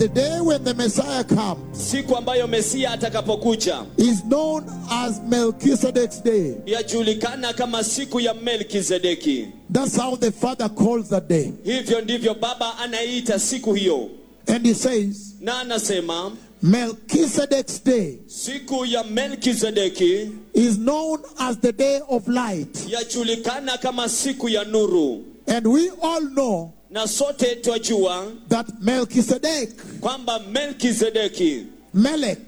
the day when the Messiah comes siku ambayo mesia atakapokuja is known as Melchizedek's day. yajulikana kama siku ya melkizedeki That's how the Father calls that day. hivyo ndivyo baba anaita siku hiyo And he says, na anasema Melchizedek's day siku ya melkizedeki is known as the day of light. yajulikana kama siku ya nuru And we all know na sote twajua that Melchizedek, kwamba melkizedeki Melech,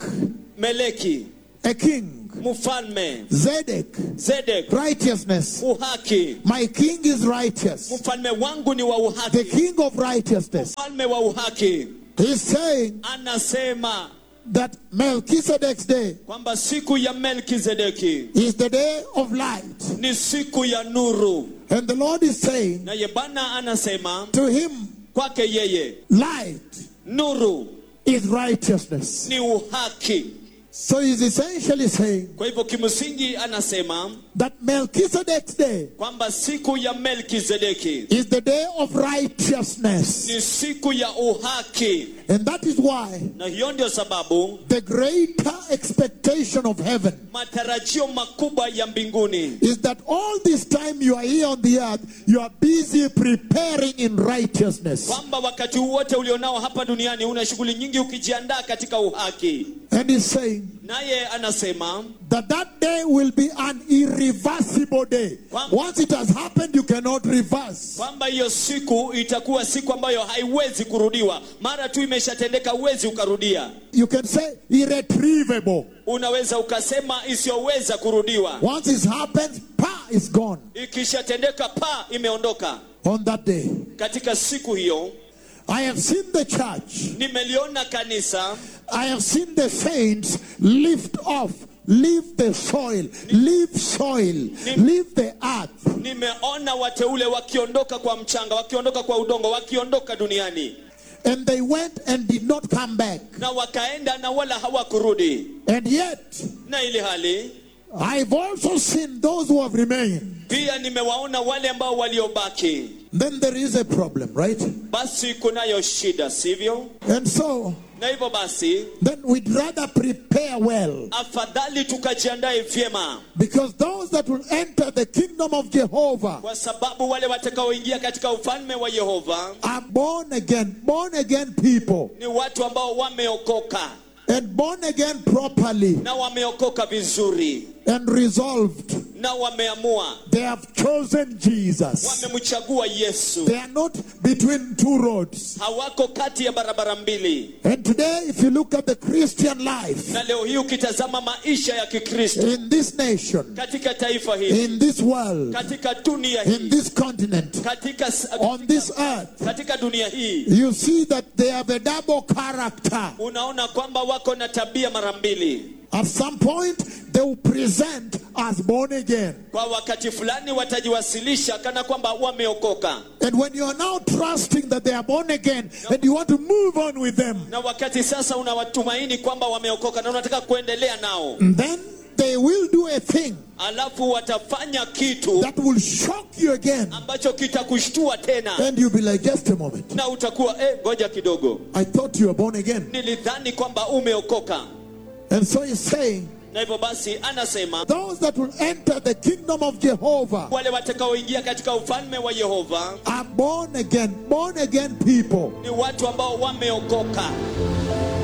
meleki a king, mfalme Zedek, zedek righteousness. uhaki My king is righteous. mfalme wangu ni wa The uhaki king of righteousness. mfalme wa uhaki He's saying anasema that Melchizedek's day kwamba siku ya melkizedeki is the day of light. ni siku ya nuru And the Lord is saying naye bwana anasema to him, kwake yeye light nuru is righteousness. ni uhaki So he's essentially saying kwa hivyo kimsingi anasema that Melchizedek's day kwamba siku ya melkizedeki is the day of righteousness. ni siku ya uhaki And that is why na hiyo ndio sababu the greater expectation of heaven matarajio makubwa ya mbinguni is that all this time you are here on the earth, you are busy preparing in righteousness. kwamba wakati wote ulionao hapa duniani una shughuli nyingi ukijiandaa katika uhaki And he's saying naye anasema that that day will be an irreversible day. Kwam- Once it has happened, you cannot reverse. kwamba hiyo siku itakuwa siku ambayo haiwezi kurudiwa mara tu imeshatendeka huwezi ukarudia You can say irretrievable. unaweza ukasema isiyoweza kurudiwa Once it happens, pa, it's gone ikishatendeka pa imeondoka on that day. katika siku hiyo I have seen the church. nimeliona kanisa I have seen the saints lift off, leave the soil, leave soil, leave the earth, nimeona wateule wakiondoka kwa mchanga wakiondoka kwa udongo wakiondoka duniani and they went and did not come back. na wakaenda na wala hawakurudi And yet, na ili hali I've also seen those who have remained. pia nimewaona wale ambao waliobaki Then there is a problem, right? basi kunayo shida sivyo And so, na hivyo basi then we'd rather prepare well. afadhali tukajiandae vyema Because those that will enter the kingdom of Jehovah kwa sababu wale watakaoingia katika ufalme wa yehova are born again, born again people, ni watu ambao wameokoka and born again properly na wameokoka vizuri and resolved. na wameamua They have chosen Jesus. wamemchagua yesu They are not between two roads. hawako kati ya barabara mbili And today, if you look at the Christian life na leo hii ukitazama maisha ya kikristo in this nation, katika taifa hili in this world, katika dunia in hii this continent, katika, s- on this earth, katika dunia hii you see that they have a double character. unaona kwamba wako na tabia mara mbili At some point, they will present as born again. kwa wakati fulani watajiwasilisha kana kwamba wameokoka And when you are now trusting that they are born again and you want to move on with them, na wakati sasa unawatumaini kwamba wameokoka na unataka kuendelea nao then they will do a thing alafu watafanya kitu that will shock you again. ambacho kitakushtua tena And you'll be like, just a moment. na utakuwa eh, ngoja kidogo I thought you were born again. nilidhani kwamba umeokoka And so he's saying, na hivyo basi anasema those that will enter the kingdom of Jehovah wale watakaoingia katika ufalme wa yehova are born again, born again people. ni watu ambao wameokoka